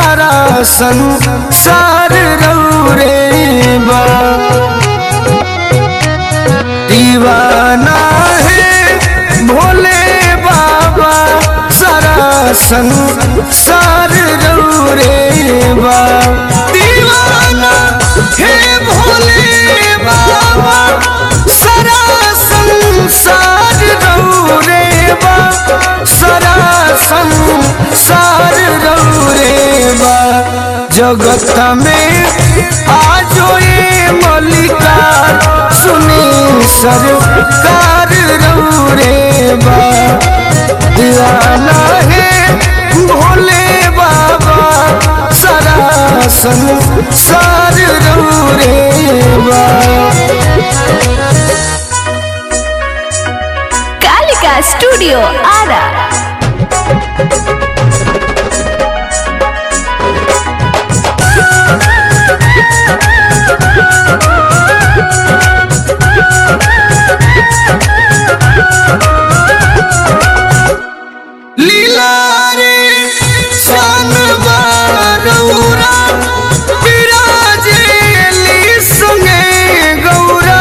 सारा संसार रौरे बा दीवाना है भोले बाबा सारा संसार रौरे बा दीवाना है भोले बाबा सारा संसार रौरे बा सारा संसार रौरे बा जगत में आजो ये मलिकार सुनी सरकार रौरे बा दीवाना है भोले बाबा सारा संसार रौरे बा कालिका स्टूडियो आरा लीला रे सन बारौरा विराजे ली संगे गौरा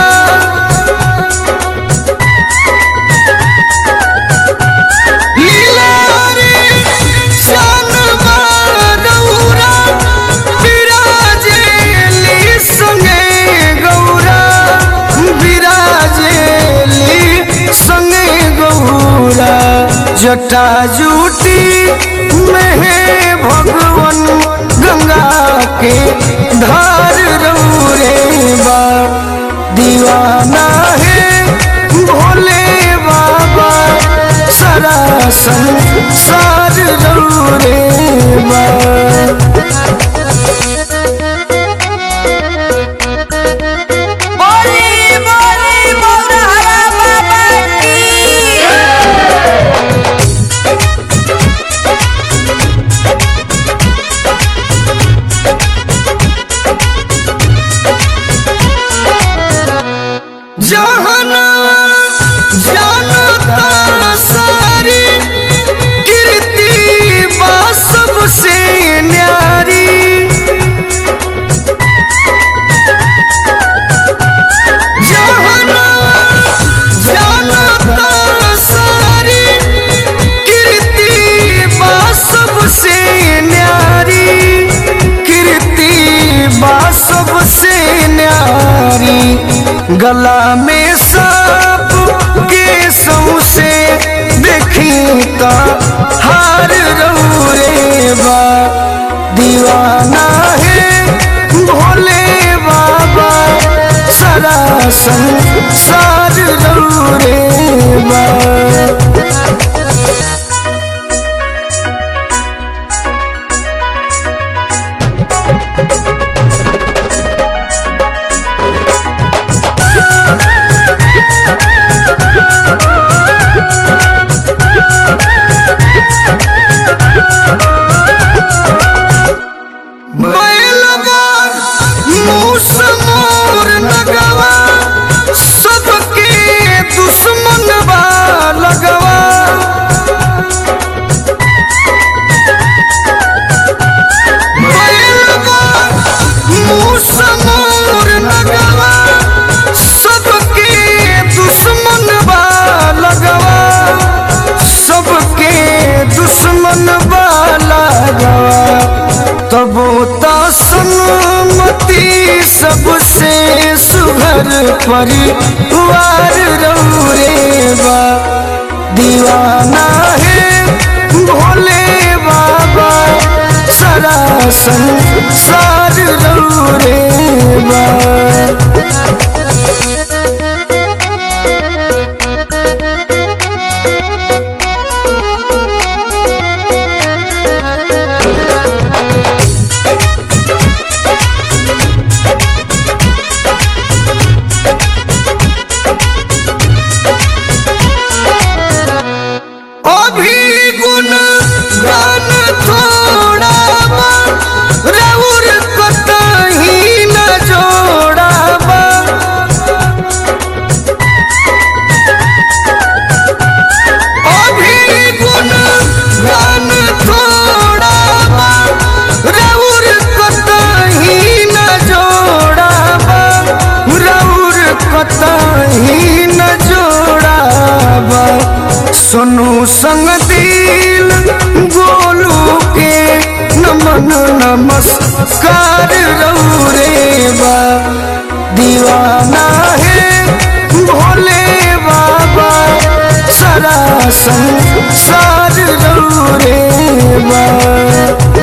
लीला रे सन बारौरा विराजे ली संगे गौरा विराजे ली संगे गौरा जटा जूटी में है भगवन गंगा के धार रौरे बा दीवाना है भोले बाबा सारा संसार रौरे बा बोली बोली मोरहरा बाबा की जहना जानता सारी कीर्ति बा सबसे न्यारी जहना जानता सारी कीर्ति बा सबसे न्यारी कीर्ति बा सबसे न्यारी गला में सांप के सौसे देखी का हार रौरे बा दीवाना है भोले बाबा सारा संसार रौरे बा बैलवा मूस मोर नगवा सबके दुश्मन बा लगवा बैलवा मूस मोर नगवा सबके दुश्मन बा लगवा सबके दुश्मन बा लगवा तबो तसमती सबसे सुघर परिवार रौरे बा दीवाना है भोले बाबा सारा संसार रौरे बा अभी गुण गान थोड़ा बा, रउर कतई संसार रौरे बा